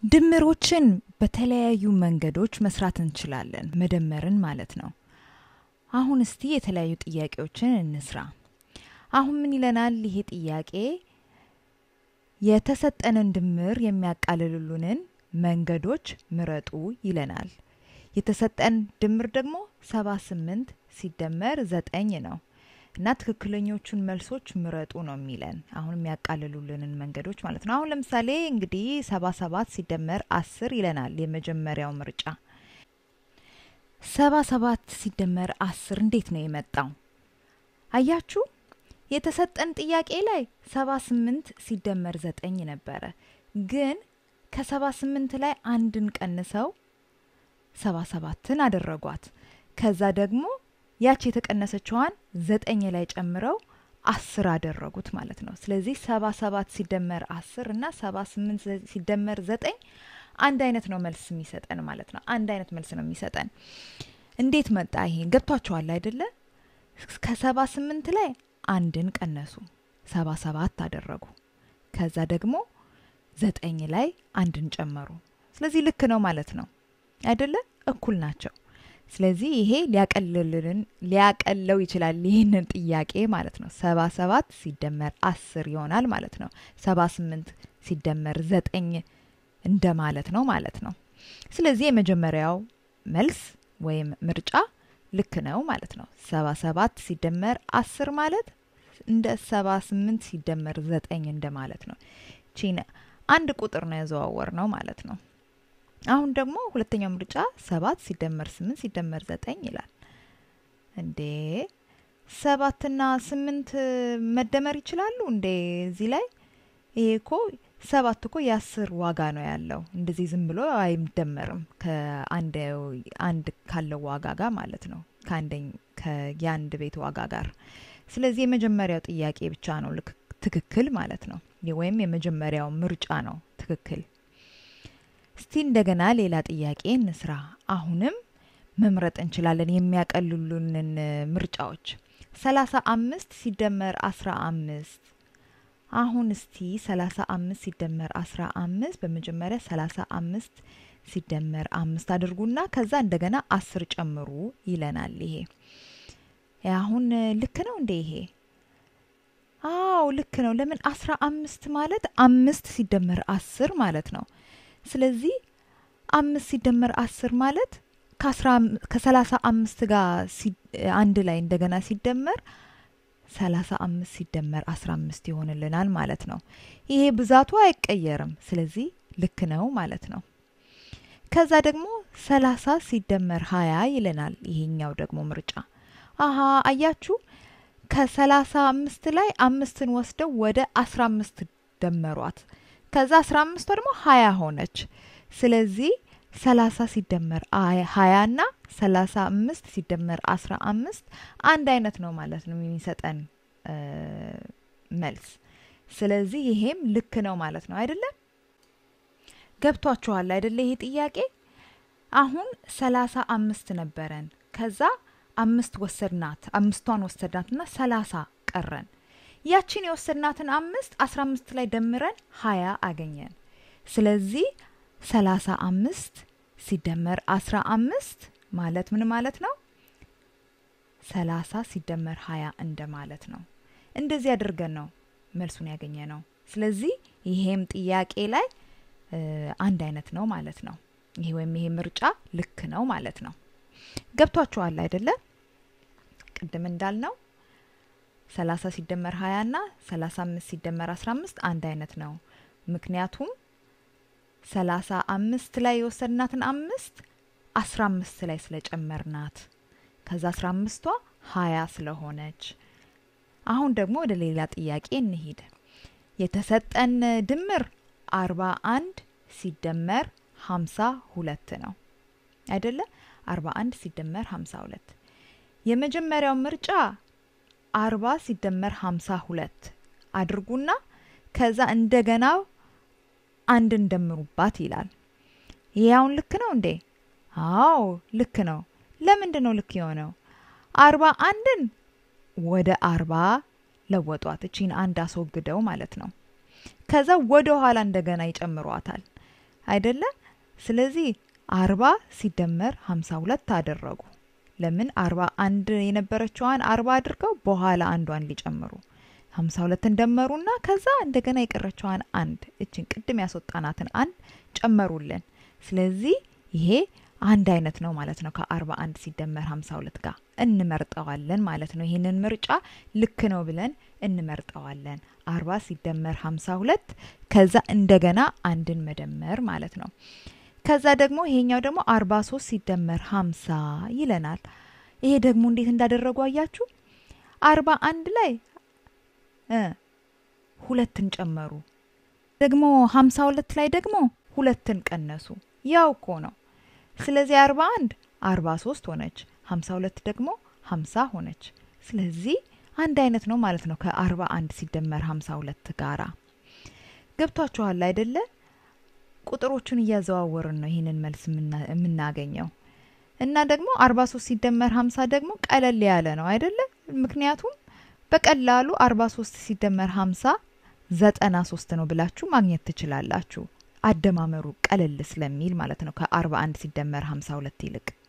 ድምሮችን በተለያዩ መንገዶች መስራት እንችላለን፣ መደመርን ማለት ነው። አሁን እስቲ የተለያዩ ጥያቄዎችን እንስራ። አሁን ምን ይለናል ይሄ ጥያቄ? የተሰጠንን ድምር የሚያቃልሉልን መንገዶች ምረጡ ይለናል። የተሰጠን ድምር ደግሞ ሰባ ስምንት ሲደመር ዘጠኝ ነው እና ትክክለኞቹን መልሶች ምረጡ ነው የሚለን። አሁን የሚያቃልሉልንን መንገዶች ማለት ነው። አሁን ለምሳሌ እንግዲህ ሰባ ሰባት ሲደመር አስር ይለናል የመጀመሪያው ምርጫ። ሰባ ሰባት ሲደመር አስር እንዴት ነው የመጣው? አያችሁ የተሰጠን ጥያቄ ላይ ሰባ ስምንት ሲደመር ዘጠኝ ነበረ። ግን ከሰባ ስምንት ላይ አንድን ቀንሰው ሰባ ሰባትን አደረጓት። ከዛ ደግሞ ያች የተቀነሰችዋን ዘጠኝ ላይ ጨምረው አስር አደረጉት ማለት ነው። ስለዚህ ሰባ ሰባት ሲደመር አስር እና ሰባ ስምንት ሲደመር ዘጠኝ አንድ አይነት ነው መልስ የሚሰጠን ማለት ነው። አንድ አይነት መልስ ነው የሚሰጠን። እንዴት መጣ ይሄ? ገብቷቸዋል አይደለ? ከሰባ ስምንት ላይ አንድን ቀነሱ፣ ሰባ ሰባት አደረጉ። ከዛ ደግሞ ዘጠኝ ላይ አንድን ጨመሩ። ስለዚህ ልክ ነው ማለት ነው አይደለ? እኩል ናቸው። ስለዚህ ይሄ ሊያቀልልን ሊያቀለው ይችላል ይህንን ጥያቄ ማለት ነው። ሰባ ሰባት ሲደመር አስር ይሆናል ማለት ነው። ሰባ ስምንት ሲደመር ዘጠኝ እንደ ማለት ነው ማለት ነው። ስለዚህ የመጀመሪያው መልስ ወይም ምርጫ ልክ ነው ማለት ነው። ሰባ ሰባት ሲደመር አስር ማለት እንደ ሰባ ስምንት ሲደመር ዘጠኝ እንደ ማለት ነው። ቺን አንድ ቁጥር ነው ያዘዋወር ነው ማለት ነው። አሁን ደግሞ ሁለተኛው ምርጫ ሰባት ሲደመር ስምንት ሲደመር ዘጠኝ ይላል። እንዴ ሰባትና ስምንት መደመር ይችላሉ እንዴ? እዚህ ላይ ይሄ እኮ ሰባት እኮ የአስር ዋጋ ነው ያለው። እንደዚህ ዝም ብሎ አይደመርም ከአንድ አንድ ካለው ዋጋ ጋር ማለት ነው ከአንደኝ የአንድ ቤት ዋጋ ጋር። ስለዚህ የመጀመሪያው ጥያቄ ብቻ ነው ልክ ትክክል ማለት ነው፣ ወይም የመጀመሪያው ምርጫ ነው ትክክል። እስቲ እንደገና ሌላ ጥያቄ እንስራ። አሁንም መምረጥ እንችላለን የሚያቀልሉንን ምርጫዎች። ሰላሳ አምስት ሲደመር አስራ አምስት አሁን እስቲ ሰላሳ አምስት ሲደመር አስራ አምስት በመጀመሪያ ሰላሳ አምስት ሲደመር አምስት አድርጉና ከዛ እንደገና አስር ጨምሩ ይለናል። ይሄ አሁን ልክ ነው እንዴ? ይሄ አዎ ልክ ነው። ለምን አስራ አምስት ማለት አምስት ሲደመር አስር ማለት ነው። ስለዚህ አምስት ሲደመር አስር ማለት ከሰላሳ አምስት ጋር አንድ ላይ እንደገና ሲደመር ሰላሳ አምስት ሲደመር አስራ አምስት ይሆንልናል ማለት ነው። ይሄ ብዛቱ አይቀየርም። ስለዚህ ልክ ነው ማለት ነው። ከዛ ደግሞ ሰላሳ ሲደመር ሀያ ይለናል። ይሄኛው ደግሞ ምርጫ አሀ አያችሁ ከሰላሳ አምስት ላይ አምስትን ወስደው ወደ አስራ አምስት ደመሯት። ከዛ አስራ አምስቷ ደግሞ ሀያ ሆነች። ስለዚህ ሰላሳ ሲደመር ሀያ ና ሰላሳ አምስት ሲደመር አስራ አምስት አንድ አይነት ነው ማለት ነው የሚሰጠን መልስ። ስለዚህ ይሄም ልክ ነው ማለት ነው አይደለም? ገብቷችኋል አይደለ? ይሄ ጥያቄ አሁን ሰላሳ አምስት ነበረን። ከዛ አምስት ወሰድናት፣ አምስቷን ወሰድናትና ሰላሳ ቀረን። ያችን የወሰድናትን አምስት አስራ አምስት ላይ ደምረን ሀያ አገኘን። ስለዚህ ሰላሳ አምስት ሲደመር አስራ አምስት ማለት ምን ማለት ነው? ሰላሳ ሲደመር ሀያ እንደ ማለት ነው። እንደዚህ አድርገን ነው መልሱን ያገኘ ነው። ስለዚህ ይሄም ጥያቄ ላይ አንድ አይነት ነው ማለት ነው። ይሄ ወይም ይሄ ምርጫ ልክ ነው ማለት ነው። ገብቷችኋል አይደለ? ቅድም እንዳልነው ሰላሳ ሲደመር ሀያ ና ሰላሳ አምስት ሲደመር አስራ አምስት አንድ አይነት ነው። ምክንያቱም ሰላሳ አምስት ላይ የወሰድናትን አምስት አስራ አምስት ላይ ስለጨመርናት ከዛ አስራ አምስቷ ሀያ ስለሆነች። አሁን ደግሞ ወደ ሌላ ጥያቄ እንሂድ። የተሰጠን ድምር አርባ አንድ ሲደመር ሀምሳ ሁለት ነው አይደለ? አርባ አንድ ሲደመር ሀምሳ ሁለት የመጀመሪያው ምርጫ አርባ ሲደመር ሀምሳ ሁለት አድርጉና ከዛ እንደገና አንድ እንደምሩባት ይላል። ይህ አሁን ልክ ነው እንዴ? አዎ ልክ ነው። ለምንድን ነው ልክ የሆነው? አርባ አንድን ወደ አርባ ለወጧት። እቺን አንድ አስወግደው ማለት ነው። ከዛ ወደ ኋላ እንደገና ይጨምሯታል። አይደለ? ስለዚህ አርባ ሲደመር ሀምሳ ሁለት አደረጉ። ለምን አርባ አንድ የነበረችዋን አርባ አድርገው በኋላ አንዷን ሊጨምሩ ሀምሳ ሁለትን ደመሩና ከዛ እንደገና የቀረችዋን አንድ እችን ቅድም ያስወጣናትን አንድ ጨመሩልን። ስለዚህ ይሄ አንድ አይነት ነው ማለት ነው። ከአርባ አንድ ሲደመር ሀምሳ ሁለት ጋር እንመርጠዋለን ማለት ነው። ይህንን ምርጫ ልክ ነው ብለን እንመርጠዋለን። አርባ ሲደመር ሀምሳ ሁለት ከዛ እንደገና አንድን መደመር ማለት ነው። ከዛ ደግሞ ይሄኛው ደግሞ አርባ ሶስት ሲደመር ሀምሳ ይለናል። ይሄ ደግሞ እንዴት እንዳደረጉ አያችሁ? አርባ አንድ ላይ ሁለትን ጨመሩ። ደግሞ ሀምሳ ሁለት ላይ ደግሞ ሁለትን ቀነሱ። ያው እኮ ነው። ስለዚህ አርባ አንድ አርባ ሶስት ሆነች፣ ሀምሳ ሁለት ደግሞ ሀምሳ ሆነች። ስለዚህ አንድ አይነት ነው ማለት ነው ከአርባ አንድ ሲደመር ሀምሳ ሁለት ጋራ ገብቷችኋል አይደለ? ቁጥሮቹን እያዘዋወርን ነው ይህንን መልስ የምናገኘው እና ደግሞ አርባ ሶስት ሲደመር ሀምሳ ደግሞ ቀለል ያለ ነው አይደለ? ምክንያቱም በቀላሉ አርባ ሶስት ሲደመር ሀምሳ ዘጠና ሶስት ነው ብላችሁ ማግኘት ትችላላችሁ። አደማመሩ ቀለል ስለሚል ማለት ነው ከአርባ አንድ ሲደመር ሀምሳ ሁለት ይልቅ